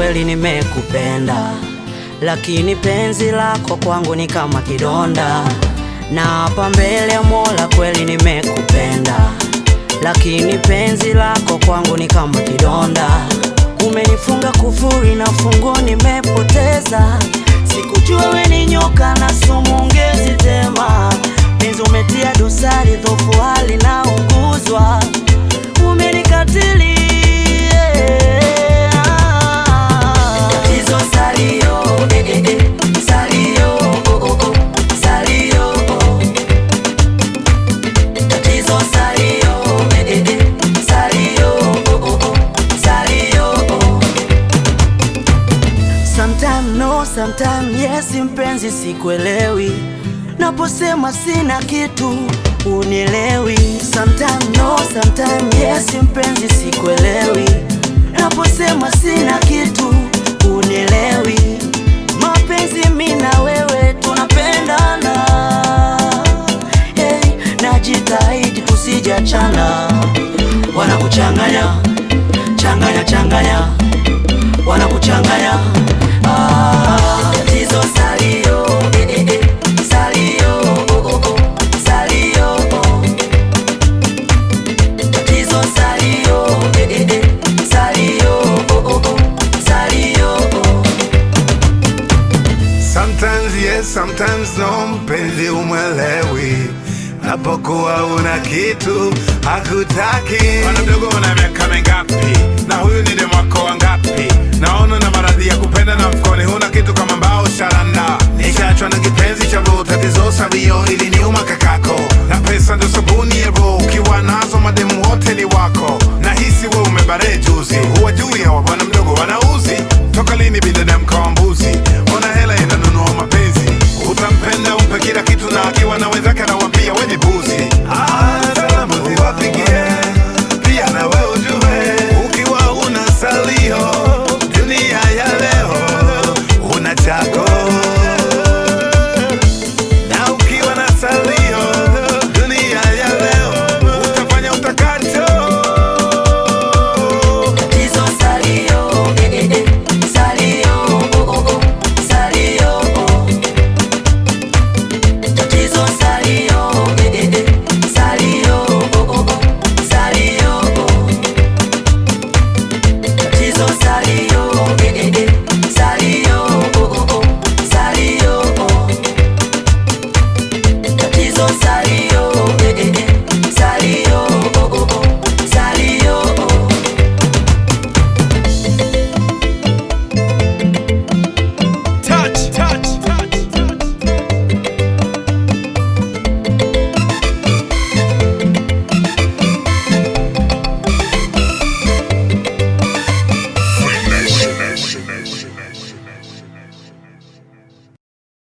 kweli nimekupenda, lakini penzi lako kwangu ni kama kidonda. Na hapa mbele ya Mola kweli nimekupenda, lakini penzi lako kwangu ni kama kidonda. Umenifunga kufuri na funguo nimepoteza, sikujua we ni nyoka na sumu ungezi tema. Penzi umetia dosari, dhofu hali na unguzwa, umenikatili Tatizo salio, eh, eh, eh, salio, oh, oh, oh, salio, oh. Tatizo salio, eh, eh, eh, salio, oh, oh, oh, salio, oh. Sometime no, sometime yes, mpenzi sikuelewi, naposema sina kitu unielewi. Sometime no, sometime yes, mpenzi sikuelewi, naposema sina kitu unielewi. Mapenzi mi na wewe tunapendana, hey, najitahidi tusijachana, wanakuchanganya changanya changanya wanakuchanganya ah, tatizo salio eh, eh, eh, salio oh, oh, oh, salio oh. tatizo salio eh, eh, eh, salio oh, oh, oh, salio oh. Sometimes yes, sometimes no, mpenzi umwelewi napokuwa una kitu hakutaki. Bwana mdogo, una miaka mingapi? Na huyu ni demu wako